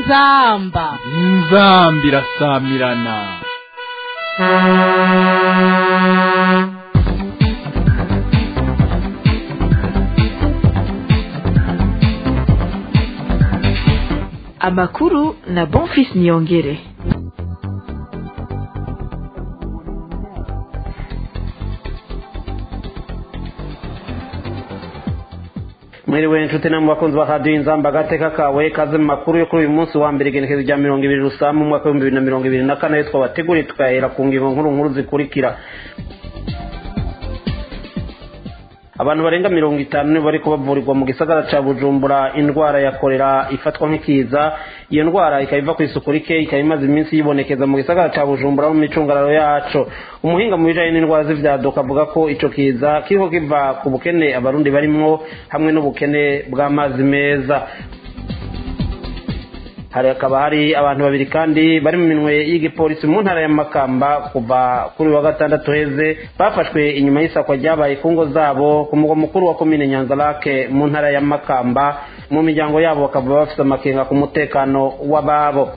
inzamba inzamba irasamirana amakuru na bonfis niyongere mwiriwe inshuti namwe bakunzi ba radiyo inzamba agateka kawe kaze mu makuru yo kuri uyu munsi wa mbere igenekezo rya mirongo ibiri rusamu mu mwaka w'ibihumbi bibiri na mirongo ibiri na kane twabateguriye tukahera ku ngingo nkuru nkuru zikurikira abantu barenga mirongo itanu nibo bari kubavurirwa mu gisagara ca bujumbura indwara ya korera ifatwa nk'ikiza iyo ndwara ikaba iva ku isuku rike ikaba imaze iminsi yibonekeza mu gisagara ca bujumbura mu micungararo yaco umuhinga mu bijanye n'indwara z'ivyaduka avuga ko ico kiza kiriko kiva ku bukene abarundi barimwo hamwe n'ubukene bw'amazi meza hari hakaba hari abantu babiri kandi bari mu minwe y'igipolisi mu ntara ya makamba kuva kuri wa gatandatu heze bafashwe inyuma y'isakwa ryabaye ku ngo zabo ku mugwa mukuru wa komine nyanzarake mu ntara ya makamba mu miryango yabo bakaba bafite amakenga ku mutekano w'ababo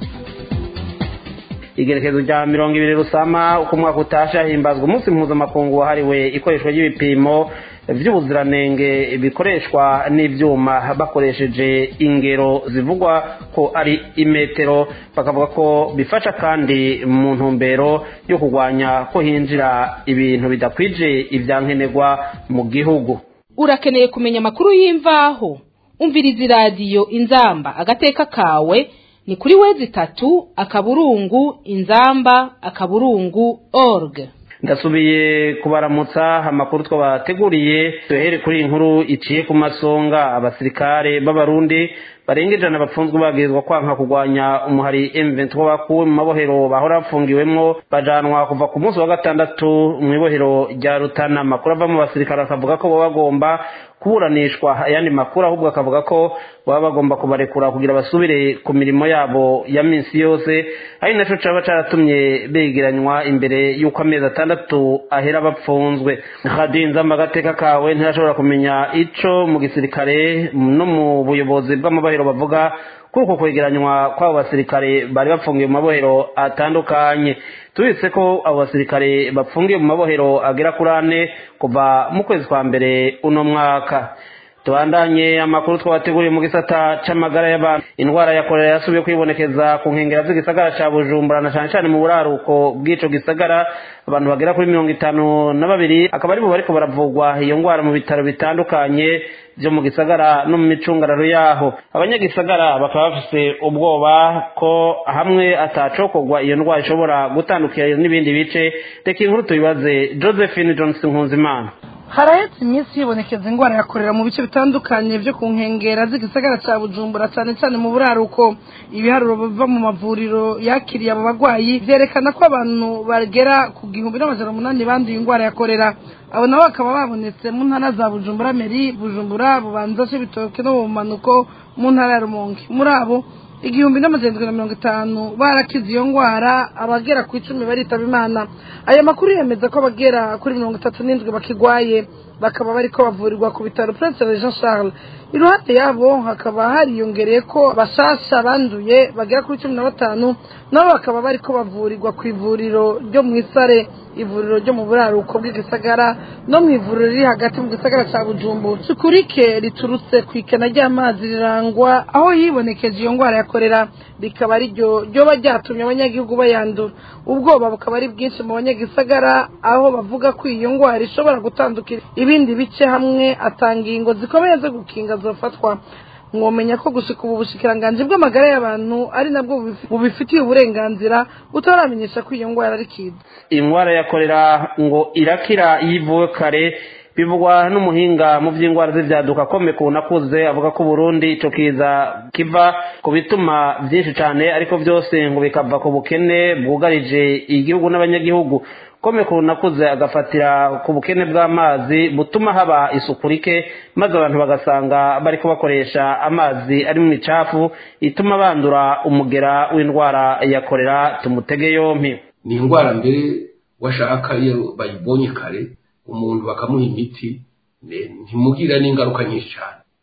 igerekezo rya mirongo ibiri rusama uko umwaka utashe himbazwa umunsi mpuzamakungu wahariwe ikoreshwa ry'ibipimo vy'ubuziranenge bikoreshwa n'ivyuma bakoresheje ingero zivugwa ko ari imetero bakavuga ko bifasha kandi mu ntumbero yo kurwanya ko hinjira ibintu bidakwije ivyankenerwa mu gihugu urakeneye kumenya amakuru y'imvaho umviriza iradiyo inzamba agateka kawe ni kuri wezi itatu akaburungu inzamba akaburungu org ndasubiye kubaramutsa amakuru twabateguriye duhere kuri iyi nkuru iciye ku masonga abasirikare b'abarundi barenga ijana bapfunzwe babwirizwa kwanka kurwanya umuhari M23 bakuwe mu mabohero bahora bafungiwemwo bajanwa kuva ku munsi wa gatandatu mu ibohero rya Rutana amakuru ava mu basirikare akavuga ko baba bagomba kuburanishwa ayandi makuru ahubwo akavuga ko baba bagomba kubarekura kugira basubire ku mirimo yabo ya minsi yose ari naco caba caratumye begeranywa imbere y'uko amezi atandatu ahera bapfunzwe radiyo inzamba agateka kawe ntirashobora kumenya ico mu gisirikare no mu buyobozi bw'amabohero bavuga kuri uko kwegeranywa kw'abo basirikare bari bafungiye mu mabohero atandukanye tubitse ko abo basirikare bapfungiye mu mabohero agera kuri ane kuva mu kwezi kwa mbere uno mwaka tubandanye amakuru twabateguriye mu gisata c'amagara y'abantu indwara ya korera yasubiye kwibonekeza ku nkengera z'igisagara ca bujumbura na cane cane mu buraruko bw'ico gisagara abantu bagera kuri mirongo itanu na babiri akaba aribo bariko baravugwa iyo ndwara mu bitaro bitandukanye vyo mu gisagara no mu micungararo yaho abanyagisagara bakaba bafise ubwoba ko hamwe atacokorwa iyo ndwara ishobora gutandukira n'ibindi bice reka inkuru tubibaze josephine johnson nkunzimana harahetse iminsi hibonekeza indwara yakorera mu bice bitandukanye byo ku nkengera z'igisagara cya bujumbura cyane cyane mu buraruko ibiharuro biva mu mavuriro yakiriye abo barwayi byerekana ko abantu bagera ku gihumbi n'amajana umunani banduye indwara yakorera abo nabo bakaba babonetse mu ntara za bujumbura meri bujumbura bubanza c'ibitoke no mu manuko mu ntara ya rumonge muri abo igihumbi n'amajana na mirongo itanu barakize iyo ndwara abagera ku icumi baritaba imana aya makuru yemeza ko abagera kuri mirongo itatu n'indwi bakigwaye bakaba bariko bavurirwa ku bitaro prince jean charles iruhande yabo hakaba hariyongereye ko bashasha banduye bagera kuri cumi na batanu nabo bakaba bariko bavurirwa ku ivuriro ryo mu isare ivuriro ryo mu buraruko bw'igisagara no mu ivuriro riri hagati mu gisagara ca bujumbu sukurike riturutse ku ikena ry'amazi rirangwa aho hibonekeje iyo ndwara yakorera rikaba ariryo ryoba ryatumye abanyagihugu bayandura ubwoba bukaba ari bwinshi mu banyagisagara aho bavuga ko iyo ndwara ishobora gutandukira ibindi bice hamwe atanga ingingo zikomeye zo gukinga zofatwa mwomenya ko gushika ubu bushikiranganji bw'amagara y'abantu ari nabwo bubifitiye uburenganzira butaramenyesha ko iyo ndwara ari kiza indwara ya korera ngo irakira yivuwe kare bivugwa n'umuhinga mu by'indwara z'ibyaduka ko mekuna akuze avuga ko Burundi ico kiza kiva ku bituma byinshi cyane ariko byose ngo bikava ku bukene bwugarije igihugu n'abanyagihugu kome kunakuze agafatira ku bukene bw'amazi butuma haba isuku rike maze abantu bagasanga bariko bakoresha amazi ari mu micafu ituma bandura umugera w'indwara ya korera tumutege yompi ni indwara mbere washaka iyo bayibonye kare umuntu bakamuha imiti ntimugira n'ingaruka nyinshi cyane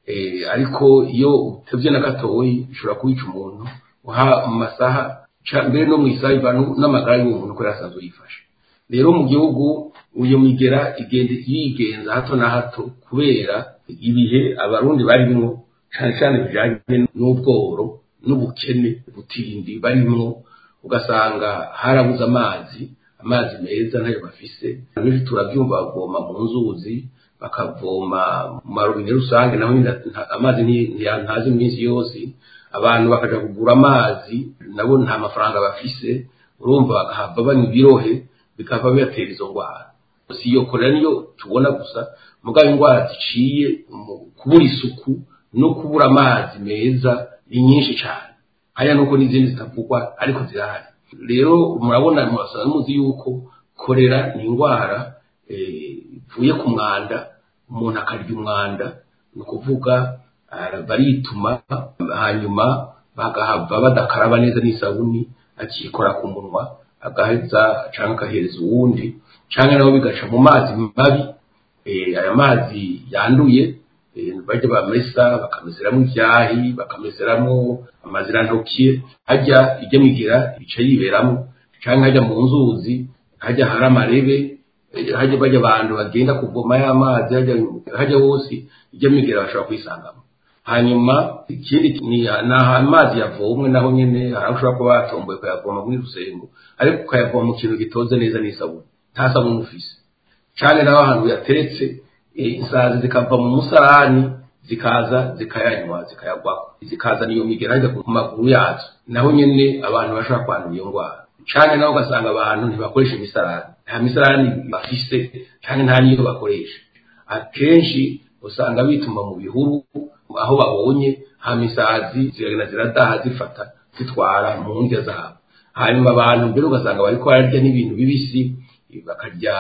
eh, ariko iyo utevye na gatoyi bishobora kubica umuntu uha mu masaha ca- mbere no mu isaha ivana n'amagara y'uwo muntu ko yarasanzwe yifashe rero mu gihugu iyo migera igenda yigenza hato na hato kubera ibihe abarundi barimwo cyane cyane bijanye n'ubworo n'ubukene butindi barimwo ugasanga harabuze amazi amazi meza ntayo bafise benshi turabyumva bavoma mu nzuzi bakavoma mu marobine rusange naho nyine nta- amazi nti- ntiya- ntazi iminsi yose abantu bakaja kugura amazi nabo nta mafaranga bafise urumva bagahava banywa ibirohe bikava bibatera izo ndwara si iyo korera niyo tubona gusa mugabo indwara ziciye mu kubura isuku no kubura amazi meza ni nyinshi cyane haya nuko n'izindi zitavugwa ariko zirahari rero murabona murasanga muzi yuko korera ni indwara eh, ivuye ku mwanda umuntu akarya umwanda ni ukuvuga ah, barituma hanyuma bagahava badakaraba neza n'isabuni akikora ku munwa agaheza cyangwa agahereza uwundi cyangwa nabo bigaca mu mazi mabi eh, aya mazi yanduye eh, bajya bamesa bakameseramo ibyahi bakameseramo amazirantoki hajya ijya migira ibica yiberamo cyangwa hajya mu nzuzi hajya hari amarebe eh, hajya bajya abantu bagenda kuvoma y'amazi hajya hajya hose ijya migira bashobora kuyisangamo hanyuma ikindi ni ni amazi yavomwe naho nyene hari aho ushobora kuba watomboye ukayavoma muri rusengo ariko ukayavoma mu kintu gitoze neza n'isabuni nta sabuni ufise cyane naho ahantu yateretse eh, isazi zikava mu musarani zikaza zikayanywa zikayagwaho zikaza niyo migera hajya ku maguru yazo naho nyene abantu bashobora kwandura iyo ndwara cyane naho ugasanga abantu ntibakoresha imisarani nta misarani bafise cyane nta niyo bakoresha akenshi usanga bituma mu bihuru aho babonye hama isazi ziragenda ziradaha zifata zitwara mu ndya zabo hanyuma abantu mbere ugasanga bariko bararya n'ibintu bibisi bakarya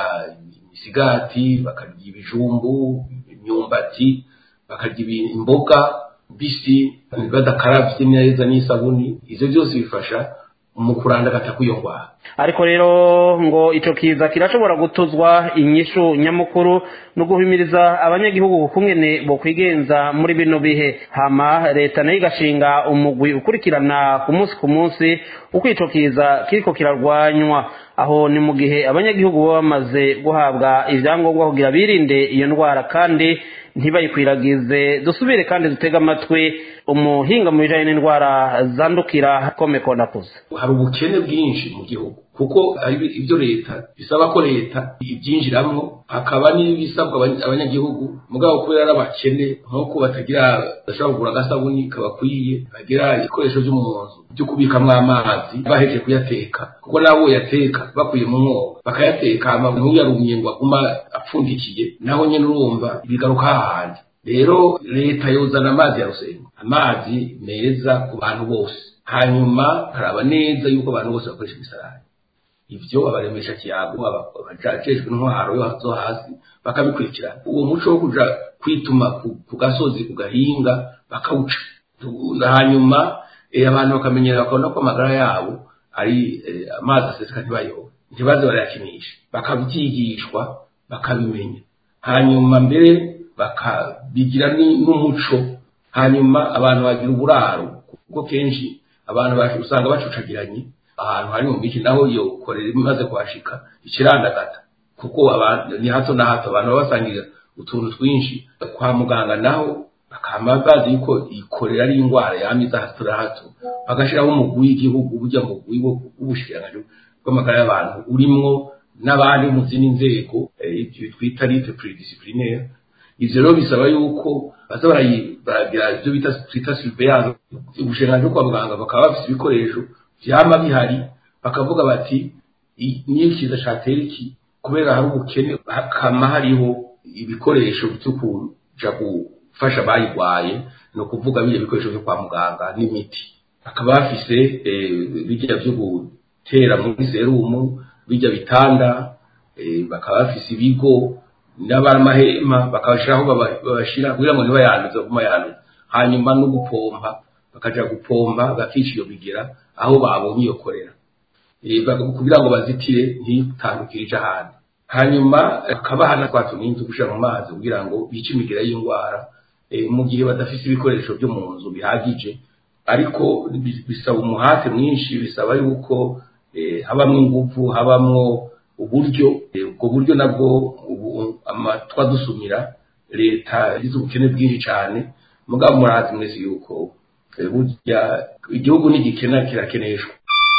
imisigati bakarya ibijumbu imyumbati bakarya ibi- imboga mbisi badakaravye neza n'isabuni ivyo byose bifasha mu kurandagata kw'iyo ndwara ariko rero ngo ico kiza kirashobora gutuzwa inyishu nyamukuru no guhimiriza abanyagihugu kungene bo kwigenza muri bino bihe hama leta nayo igashinga umugwi ukurikirana ku munsi ku munsi uko ico kiza kiriko kirarwanywa aho ni mu gihe abanyagihugu baba bamaze guhabwa ivyangombwa kugira birinde iyo ndwara kandi ntibayikwiragize dusubire kandi dutege amatwi umuhinga mu bijanye n'indwara zandukira komeko nakuze hari ubukene bwinshi mu gihugu kuko hari ibyo leta bisaba ko leta ibyinjiramo hakaba n'ibisabwa abanya- abanyagihugu mugabo kubera ari abakene nk'uko batagira badashobora kugura agasabuni kabakwiye bagira ibikoresho byo mu nzu byo kubikamo amazi baheje kuyateka kuko nabo yateka bakuye mu mwobo bakayateka hama ntuyarumye ngo aguma apfundikiye naho nyine urumva bigaruka hahandi rero leta yozana amazi ya rusengo amazi meza ku bantu bose hanyuma haraba neza yuko abantu bose bakoresha imisarani ivyo abaremesha kiyago abajejwe intwaro yo zo hasi bakabikurikirana uwo muco wo kuja kwituma ku- ku gasozi ku gahinga bakawuca Tu- hanyuma eh, abantu bakamenyera bakabona ko amagara yabo ari eh, amazi aseseka ntibayobe ntibaze barayakinisha bakabyigishwa bakabimenya hanyuma mbere bakabigira ni- n'umuco hanyuma abantu bagira uburaro kuko kenshi abantu bacu- usanga bacucagiranye ahantu hari mu miki naho iyo korera imaze kuhashika ikirandagata kuko abantu ni hato na hato abantu baba basangira utuntu twinshi kwa muganga naho bakama bazi yuko ikorera ari indwara yamiza hato na hato bagashiraho umugwi w'igihugu burya mugwi wo- w'ubushikiranganji bw'amagara y'abantu urimwo n'abandi mu zindi nzego eh, ibyo twita lite pluridisciplinaire ivyo rero bisaba yuko baza barayi- baragira ibyo bita twita surveillance ubushikiranganji bwo kwa muganga bakaba bafise ibikoresho vyama bihari bakavuga bati "I- niyo ikiza catera iki kubera hari ubukene hakama hariho ibikoresho vyo kuja gufasha abayigwaye ni ukuvuga biriya bikoresho vyo kwa muganga n'imiti bakaba bafise eh, birya vyo gutera muri serumu birya bitanda eh, bakaba bafise ibigo n'abamahema bakabashiraho baba- babashira kugira ngo ntibayanduze baguma yanduza hanyuma no gupompa bakaja gupompa bakica iyo bigera aho babonye iyo korera Eh, baka- kugira ngo bazitire ntitandukire ija ahandi hanyuma akabaha na twa tuninzi gushira mu mazi kugira ngo bice imigera y'indwara mu gihe badafite ibikoresho byo mu nzu bihagije ariko bisaba umuhate mwinshi bisaba yuko habamo ingufu habamo uburyo ubwo buryo nabwo amatwa dusumira leta yagize ubukene bwinshi cyane mugabo murazi mwese yuko burya igihugu nigikena kirakeneshwa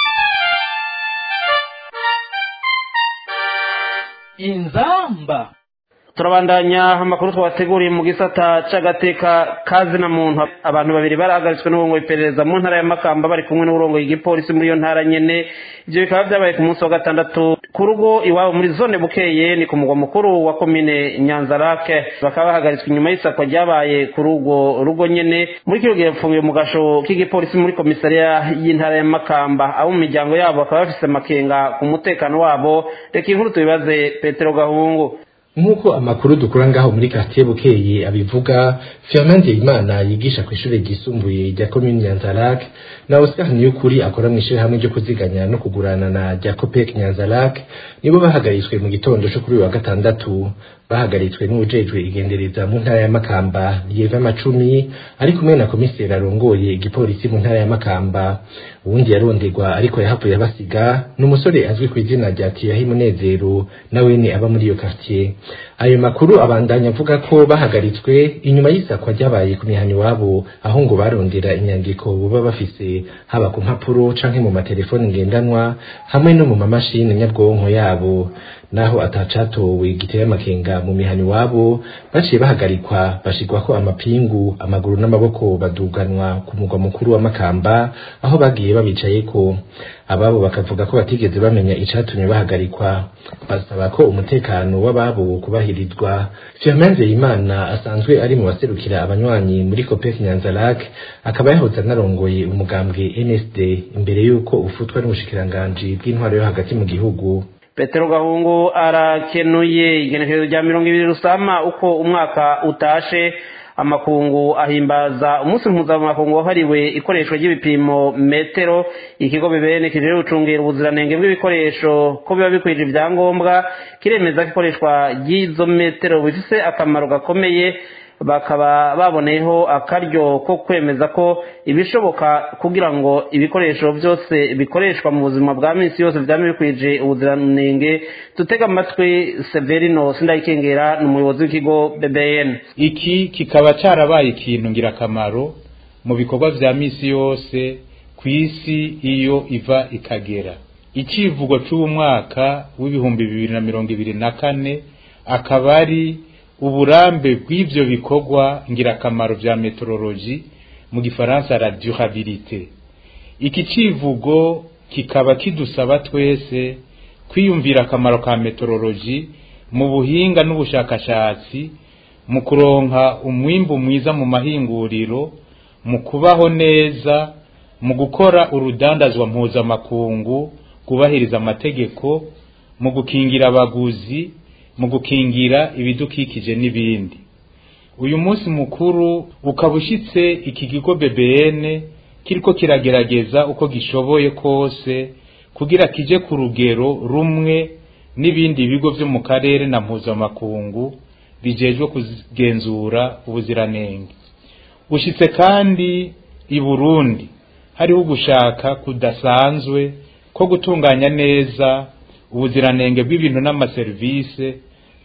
inzamba turabandanya amakuru twabateguriye mu gisata c'agateka kazina muntu abantu babiri barahagaritswe n'uburongo iperereza mu ntara ya makamba bari kumwe n'uburongo igipolisi muri iyo ntara nyene ivyo bikaba vyabaye ku munsi wa gatandatu ku rugo iwabo muri zone bukeye ni ku mugwa mukuru wa komine nyanzarake bakaba bahagaritswe inyuma y'isakwa ryabaye kuri urwo rugo nyene muri kino gihe yapfungiwe mu gasho k'igipolisi muri komisariya y'intara ya makamba abo mu miryango yabo bakaba bafise amakenga ku mutekano wabo reka inkuru tubibaze petero gahungu nk'uko amakuru dukura ngaho muri quartier bukeye abivuga Firmin Imana yigisha ku ishuri ryisumbuye rya commune Nyanzalak na Oscar Niyukuri akora mu ishuri hamwe ryo kuziganya no kugurana na Jacopek Nyanzalak nibo bahagaritswe mu gitondo cyo kuri uyu wa gatandatu bahagaritswe n'ujejwe igendereza mu ntara ya Makamba Yeva Macumi ari kumwe na komiseri arongoye igipolisi mu ntara ya Makamba uwundi yaronderwa ariko yahavuye abasiga ni umusore azwi ku izina rya Tiyahi Munezero nawe ni aba muri iyo quartier ayo makuru abandanya avuga ko bahagaritswe inyuma y'isakwa ryabaye ku mihani wabo aho ngo barondera inyandiko baba bafise haba ku mpapuro canke mu matelefoni ngendanwa hamwe no mu mamashini nyabwonko yabo naho atacatowe giteye amakenga mu mihani wabo baciye bahagarikwa bashirwako amapingu amaguru n'amaboko baduganwa ku mugwa mukuru wa Makamba aho bagiye babicayeko ababo bakavuga ko batigeze bamenya icatumye bahagarikwa basaba ko umutekano w'ababo kubahirizwa Firmin Imana asanzwe ari mu baserukira abanywanyi muri Copec Nyanzalak akaba yahoze anarongoye umugambwe NSD imbere y'uko ufutwa n'ubushikiranganje bw'intwaro yo hagati mu gihugu petero gahungu arakenuye igenekerezo rya mirongo ibiri rusama uko umwaka utashe amakungu ahimbaza umunsi mpuzamakungu wahariwe ikoreshwa ry'ibipimo metero ikigo bibene kijejwe gucungira ubuziranenge bw'ibikoresho ko biba bikwije ibyangombwa kiremeza ko ikoreshwa ry'izo metero bifise akamaro gakomeye bakaba baboneyeho akaryo ko kwemeza ko ibishoboka kugira ngo ibikoresho byose bikoreshwa mu buzima bwa minsi yose byaba bikwije ubuziranenge dutega amatwi severino sindayikengera ni umuyobozi w'ikigo bbn iki kikaba cyarabaye ikintu ngirakamaro mu bikorwa bya minsi yose ku isi iyo iva ikagera icyivugo cy'uwo mwaka w'ibihumbi bibiri na mirongo ibiri na kane akaba ari uburambe bw'ibyo bikorwa ngirakamaro bya meteorologi mu gifaransa la durabilité iki civugo kikaba kidusaba twese kwiyumvira akamaro ka meteorologi mu buhinga n'ubushakashatsi mu kuronka umwimbu mwiza mu mahinguriro mu kubaho neza mu gukora urudandazwa mpuzamakungu kubahiriza amategeko mu gukingira abaguzi mu gukingira ibidukikije n'ibindi uyu munsi mukuru ukaba ushyitse iki kigo bbn kiriko kiragerageza uko gishoboye kose kugira kije ku rugero rumwe n'ibindi bigo byo mu karere na mpuzamakungu bijejwe kugenzura ubuziranenge ushyitse kandi i burundi hariho ugushaka kudasanzwe ko gutunganya neza ubuziranenge bw'ibintu n'amaserivisi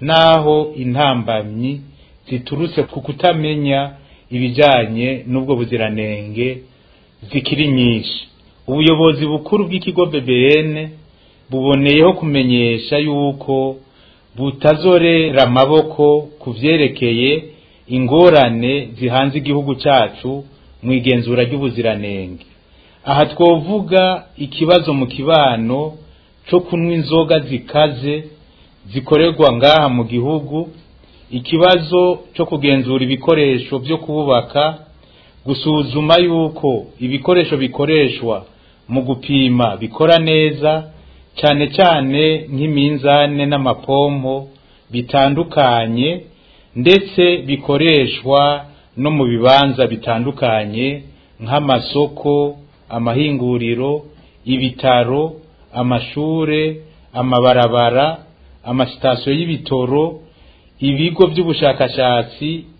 naho intambamyi ziturutse ku kutamenya ibijyanye n'ubwo buziranenge zikiri nyinshi ubuyobozi bukuru bw'ikigo bbn buboneyeho kumenyesha yuko butazorera amaboko ku byerekeye ingorane zihanze igihugu cyacu mu igenzura ry'ubuziranenge aha twovuga ikibazo mu kibano cyo kunywa inzoga zikaze zikorerwa ngaha mu gihugu ikibazo cyo kugenzura ibikoresho byo kubaka gusuzuma yuko ibikoresho bikoreshwa mu gupima bikora neza cyane cyane nk'iminzane n'amapompo bitandukanye ndetse bikoreshwa no mu bibanza bitandukanye nk'amasoko amahinguriro ibitaro amashure amabarabara amasitasiyo y'ibitoro ibigo by'ubushakashatsi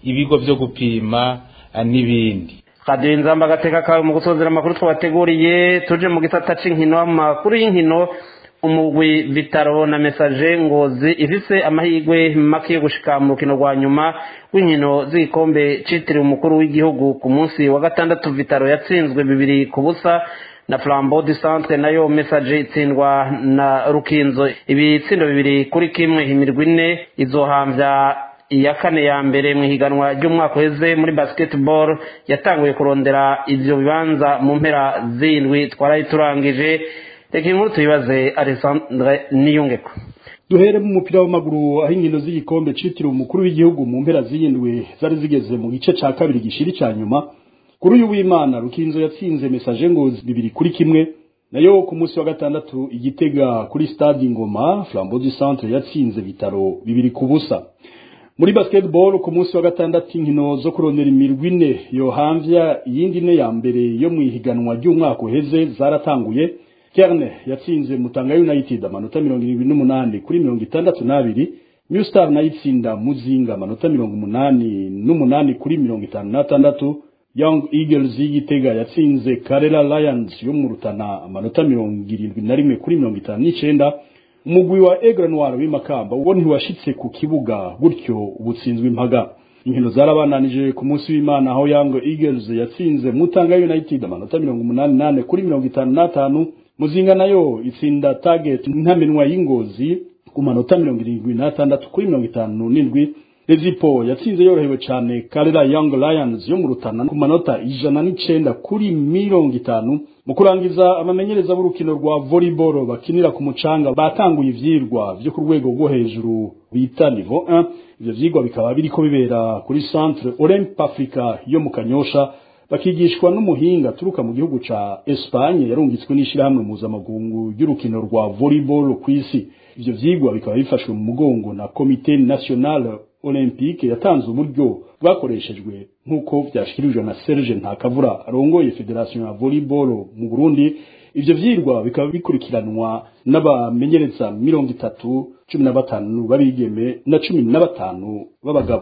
ibigo vyo gupima ah, n'ibindi radiyo inzamba agateka kawe mu gusozera amakuru twabateguriye tuje mu gisata c'inkino amakuru y'inkino umugwi vitaro na mesaje ngozi ifise amahirwe make yo gushika mu rukino rwa nyuma rw'inkino z'igikombe citiriwe umukuru w'igihugu ku munsi wa gatandatu vitaro yatsinzwe bibiri ku busa na flambeau du centre nayo message itsindwa na rukinzo ibitsindo bibiri kuri kimwe imirwi ine izohamvya iya kane ya mbere mu ihiganwa ry'umwaka uheze muri basketball yatanguye kurondera ivyo bibanza mu mpera z'indwi twaraye turangije reka inkuru tuyibaze alessandre niyungeko duhere mu mupira w'amaguru aho inkino z'igikombe citiriwe umukuru w'igihugu mu mpera z'indwi zari zigeze mu gice ca kabiri gishiri ca nyuma kuri uyu w'imana rukinzo yatsinze mesaje ngozi bibiri kuri kimwe nayo ku munsi wa gatandatu igitega kuri stade ingoma flambeau du centre yatsinze bitaro bibiri ku busa muri basketball ku munsi wa gatandatu inkino zo kurondera imirwi ine yohamvya iyindi ine ya mbere yo mu ihiganwa ry'umwaka uheze zaratanguye kerne yatsinze mutanga united amanota mirongo irindwi n'umunani kuri mirongo itandatu n'abiri new star nayo itsinda muzinga amanota mirongo umunani n'umunani kuri mirongo itanu n'atandatu young eagles y'igitega yatsinze karela lions yo mu rutana amanota mirongo irindwi na rimwe kuri mirongo itanu n'icenda umugwi wa Aigle Noir w'imakamba wo ntiwashitse ku kibuga gutyo ubutsinzwe impaga inkino zarabananije ku munsi w'Imana aho Young Eagles yatsinze Mutanga United amanota mirongo umunani nane kuri mirongo itanu n'atanu Muzinga nayo itsinda Target ntamenwa y'ingozi ku manota mirongo irindwi n'atandatu kuri mirongo itanu n'indwi Rezipo yatsinze yorohewe cyane Karera Young Lions yo mu Rutana ku manota ijana n'icenda kuri mirongo itanu mu kurangiza amamenyereza b'urukino rwa volleyball bakinira ku mucanga batanguye ivyirwa vyo ku rwego rwo hejuru bita niveau 1 ivyo vyigwa bikaba biriko bibera kuri centre Olympe Africa yo mu Kanyosha bakigishwa n'umuhinga turuka mu gihugu ca Espagne yarungitswe n'ishirahamwe mpuzamakungu ry'urukino rwa volleyball kw'isi ivyo vyigwa bikaba bifashwe mu mugongo na Comité National Olympique yatanze uburyo bwakoreshejwe nk'uko vyashikirijwe na Serge Ntakavura arongoye Federation ya Volleyball mu Burundi ivyo vyirwa bikaba bikurikiranwa n'abamenyereza mirongo itatu cumi na batanu babigeme na cumi na batanu b'abagabo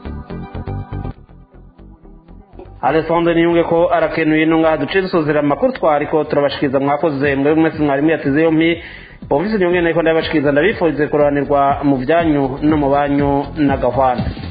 alessandre niyunge ko arakenuye nunga duce dusozera amakuru twariko turabashikiriza mwakoze mwe mwese mwarimu yateze yompi bumvise niyunge nariko ndabashikiriza ndabifurize kuroranirwa mu vyanyu no mu banyu na gahwana